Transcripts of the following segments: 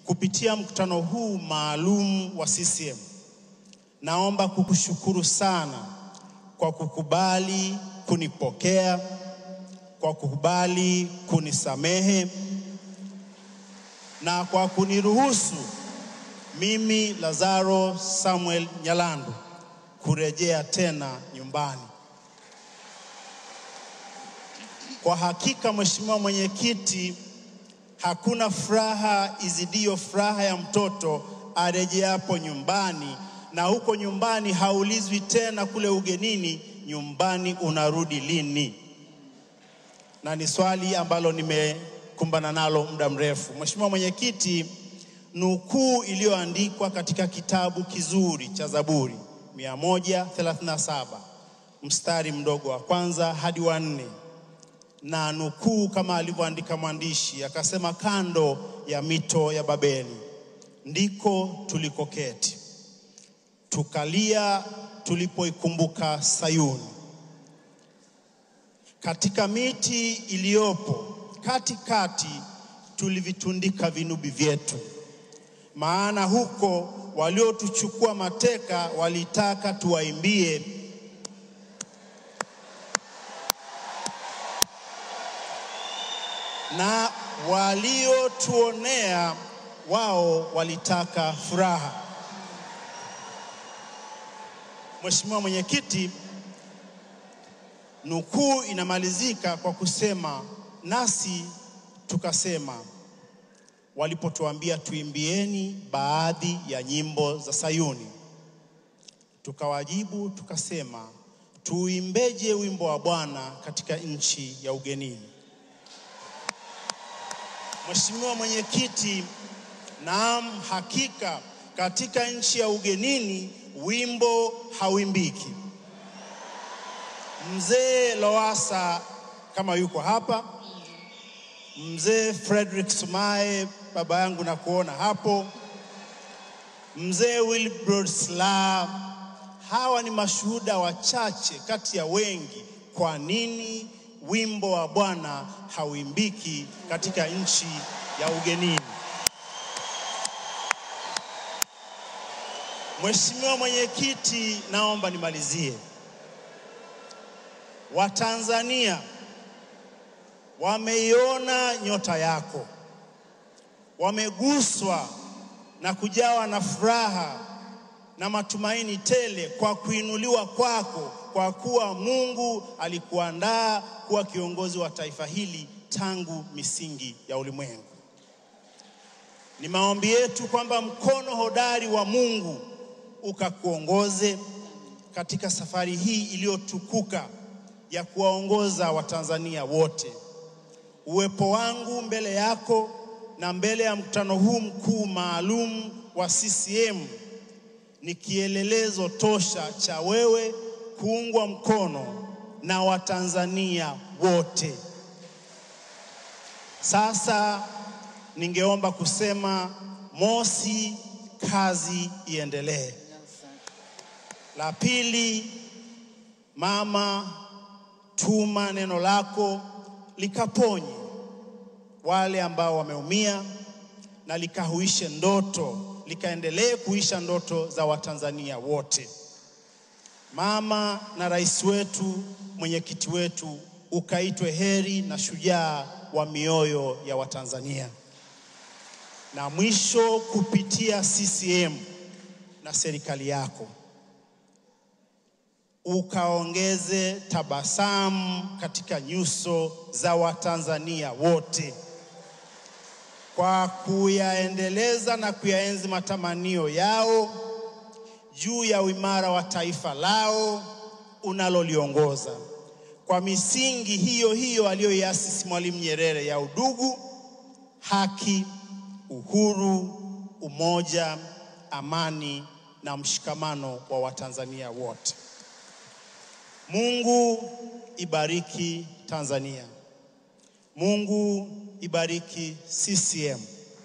kupitia mkutano huu maalum wa CCM, naomba kukushukuru sana kwa kukubali kunipokea, kwa kukubali kunisamehe na kwa kuniruhusu mimi Lazaro Samuel Nyalandu kurejea tena nyumbani. Kwa hakika, Mheshimiwa Mwenyekiti, hakuna furaha izidiyo furaha ya mtoto arejeapo nyumbani, na huko nyumbani haulizwi tena kule ugenini, nyumbani unarudi lini? Na ni swali ambalo nimekumbana nalo muda mrefu. Mheshimiwa Mwenyekiti, nukuu iliyoandikwa katika kitabu kizuri cha Zaburi 137 mstari mdogo wa kwanza hadi wa nne na nukuu kama alivyoandika mwandishi akasema, kando ya mito ya Babeli ndiko tulikoketi tukalia tulipoikumbuka Sayuni. Katika miti iliyopo katikati tulivitundika vinubi vyetu, maana huko waliotuchukua mateka walitaka tuwaimbie na waliotuonea wao walitaka furaha. Mheshimiwa Mwenyekiti, nukuu inamalizika kwa kusema nasi tukasema, walipotuambia tuimbieni baadhi ya nyimbo za Sayuni, tukawajibu tukasema, tuimbeje wimbo wa Bwana katika nchi ya ugenini? Mheshimiwa Mwenyekiti, naam, hakika katika nchi ya ugenini wimbo hauimbiki. Mzee Lowassa kama yuko hapa, mzee Frederick Sumaye baba yangu na kuona hapo, mzee Wilbrod Slaa, hawa ni mashuhuda wachache kati ya wengi. Kwa nini wimbo wa Bwana hauimbiki katika nchi ya ugenini? Mheshimiwa Mwenyekiti, naomba nimalizie. Watanzania wameiona nyota yako, wameguswa na kujawa na furaha na matumaini tele kwa kuinuliwa kwako, kwa kuwa Mungu alikuandaa kuwa kiongozi wa taifa hili tangu misingi ya ulimwengu. Ni maombi yetu kwamba mkono hodari wa Mungu ukakuongoze katika safari hii iliyotukuka ya kuwaongoza Watanzania wote. Uwepo wangu mbele yako na mbele ya mkutano huu mkuu maalum wa CCM ni kielelezo tosha cha wewe kuungwa mkono na Watanzania wote. Sasa ningeomba kusema mosi, kazi iendelee. La pili, mama, tuma neno lako likaponye wale ambao wameumia na likahuishe ndoto, likaendelee kuisha ndoto za Watanzania wote. Mama na rais wetu, mwenyekiti wetu, ukaitwe heri na shujaa wa mioyo ya Watanzania. Na mwisho, kupitia CCM na serikali yako ukaongeze tabasamu katika nyuso za Watanzania wote kwa kuyaendeleza na kuyaenzi matamanio yao juu ya uimara wa taifa lao unaloliongoza kwa misingi hiyo hiyo aliyoiasisi Mwalimu Nyerere ya udugu, haki, uhuru, umoja, amani na mshikamano wa Watanzania wote. Mungu ibariki Tanzania. Mungu ibariki CCM.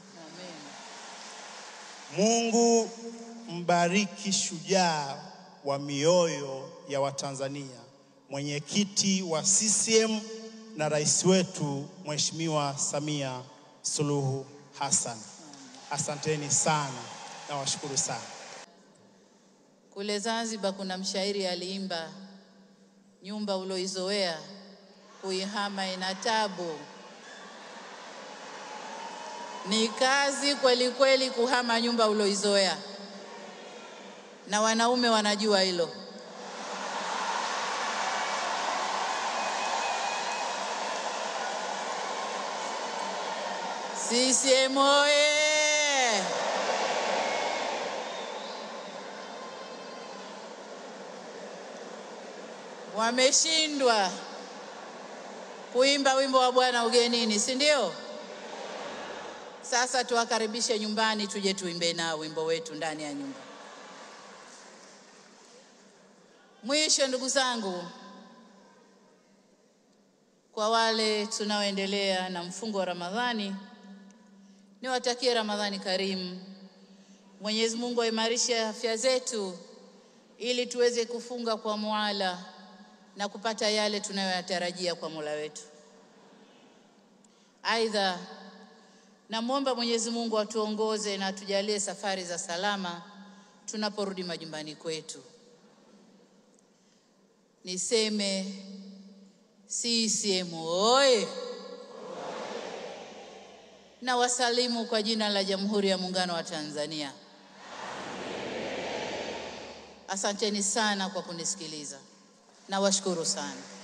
Mungu mbariki shujaa wa mioyo ya Watanzania, mwenyekiti wa CCM na rais wetu Mheshimiwa Samia Suluhu Hassan. Asanteni sana, nawashukuru sana. Kule Zanzibar kuna mshairi aliimba, nyumba uloizoea kuihama ina tabu. Ni kazi kweli kweli kuhama nyumba uloizoea, na wanaume wanajua hilo. CCM oye! Wameshindwa kuimba wimbo wa Bwana ugenini, si ndio? Sasa tuwakaribishe nyumbani, tuje tuimbe nao wimbo wetu ndani ya nyumba. Mwisho, ndugu zangu, kwa wale tunaoendelea na mfungo wa Ramadhani, niwatakie Ramadhani karimu. Mwenyezi Mungu aimarishe afya zetu ili tuweze kufunga kwa muala na kupata yale tunayoyatarajia kwa Mola wetu. Aidha, namwomba Mwenyezi Mungu atuongoze na atujalie safari za salama tunaporudi majumbani kwetu. Niseme CCM oye! Na wasalimu kwa jina la Jamhuri ya Muungano wa Tanzania. Asanteni sana kwa kunisikiliza. Nawashukuru sana.